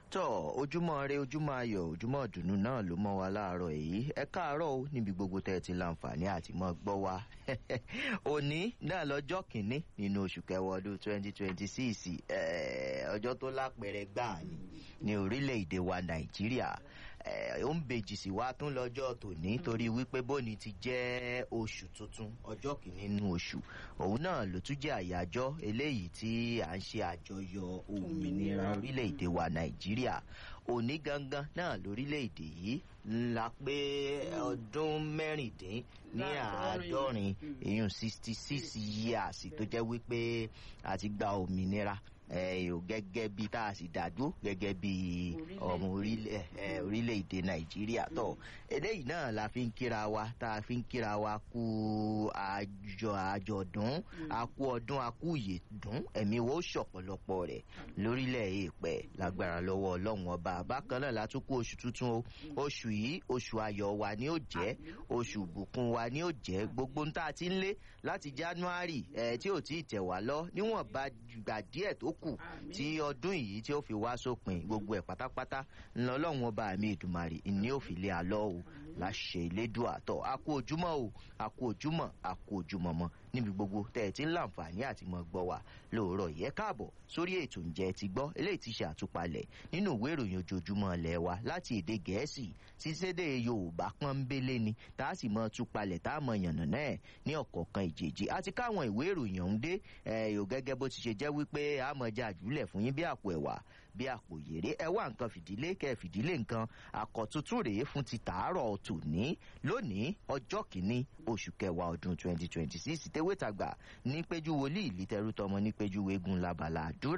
tọ ojúmọ́ rẹ ojúmọ́ ayọ̀ ojúmọ́ ìdùnnú náà ló mọ́ wa láàárọ̀ èyí ẹ káàárọ̀ o níbi gbogbo tẹ́ ẹ ti láǹfààní àti mọ́ gbọ́ wa òní náà lọ́jọ́ kìíní nínú oṣù kẹwàá ọdún twenty twenty six ọjọ́ tó lápẹẹrẹ gbáà ni ní orílẹ̀-èdè wa nàìjíríà ó ń bèjì sí wa tún lọ́jọ́ tòní torí wípé bóni ti jẹ́ oṣù tuntun ọjọ́ kìíní nínú oṣù òun náà ló tún jẹ́ àyájọ́ eléyìí tí à ń ṣe àjọyọ̀ òmìnira orílẹ̀-èdè wa nàìjíríà òní gangan náà lórílẹ̀-èdè yìí ńlá pé ọdún mẹ́rìndín ní àádọ́rin èèyàn sixty six years tó jẹ́ wípé a ti gba òmìnira gẹ́gẹ́ bí tá a sì dàdú gẹ́gẹ́ bí ọmọ orílẹ̀-èdè nàìjíríà tó eléyìí náà la fi ń kíra wa tá a fi ń kíra wa kú àjọ àjọ̀dún akú ọdún akú ìyèdún ẹ̀mí wo ṣọ̀pọ̀lọpọ̀ rẹ̀ lórílẹ̀ èèpẹ̀ lágbára lọ́wọ́ ọlọ́run ọba bákan náà látún kú oṣù tuntun o oṣù yìí oṣù ayọ̀ wa ni ó jẹ́ oṣù ìbùkún wa ni ó jẹ́ gbogbo ń tá a ti ń lé láti january ẹ̀ tí ò tí ì tẹ̀ wá lọ níwọ̀n bá gbà díẹ̀ tó kù tí ọdún yìí tí ó fi wá sópin gbogbo ẹ̀ pátápátá ńlọ ọlọ́run ọba mi ìdùmarè ní ó fi lé alọ́ o láṣẹ ìlédùn àtọ̀ a kú ojúmọ́ o a kú ojúmọ́ a kú ojúmọ́ mọ́ níbi gbogbo tẹ́ ẹ ti ń láǹfààní àti mọ́ gbọ́ wa lóòrọ̀ yẹ káàbọ̀ sórí ètò ǹjẹ́ ti gbọ́ eléyìí ti ṣe àtúpalẹ̀ nínú ìwé ìròyìn ojoojúmọ́ ilẹ̀ wa láti èdè gẹ̀ẹ́sì sísédè yorùbá pọ́nbélé ni tá a sì mọ túpalẹ̀ tá a mọ yànnà náà ní ọ̀kọ̀ọ̀kan ìjèjì àti káwọn ìwé ìròyìn ọ̀hún dé ẹ̀yọ̀ gẹ́gẹ́ bó ti ṣe jẹ́ wípé a mọ̀ já àjùlẹ̀ fún yín bí àpò ẹ̀wà bí àpò yèrè ẹ wá nǹkan fìdílé kẹ fìdílé nǹkan àkọ́tútù rèé fún ti tàárọ̀ tòní lónìí ọjọ́ kìíní oṣù kẹwàá ọdún twenty twenty six tewétàgbà ní péjú wòlíì lítẹrú tọmọ ní péjú wégun labala àdúrà.